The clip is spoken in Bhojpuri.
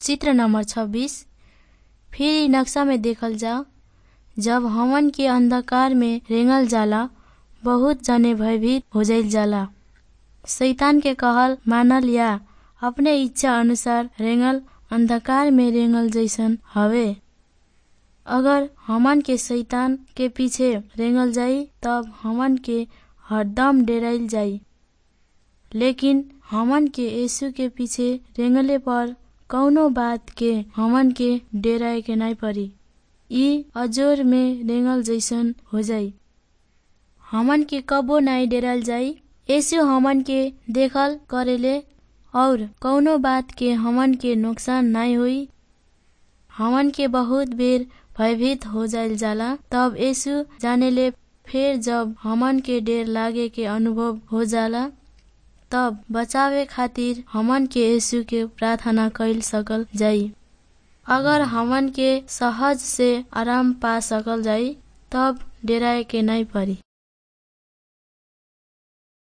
चित्र नंबर छब्बीस फिर इ नक्शा में देखल जाओ जब हमन के अंधकार में रेंगल जाला बहुत जने भयभीत हो जाइल जाला शैतान के कहल मानल या अपने इच्छा अनुसार रेंगल अंधकार में रेंगल जैसन हवे अगर हमन के शैतान के पीछे रेंगल जाई तब हमन के हरदम डेराइल जाई लेकिन हमन के यीशु के पीछे रेंगले पर कौनो बात के हमन के डेराए के नाई परी ई अजोर में रेंगल जैसन हो जाई हमन के कबो नाई डेराल जाई यीशु हमन के देखल करेले और कौनो बात के हमन के नुकसान नाई होई हमन के बहुत बेर भयभीत हो जाइल जाला तब यीशु जानेले फिर जब हमन के डेर लागे के अनुभव हो जाला तब बचावे खातिर हमन के यीशु के प्रार्थना कैल सकल जाई अगर हमन के सहज से आराम पा सकल जाई तब डेराए के नहीं परी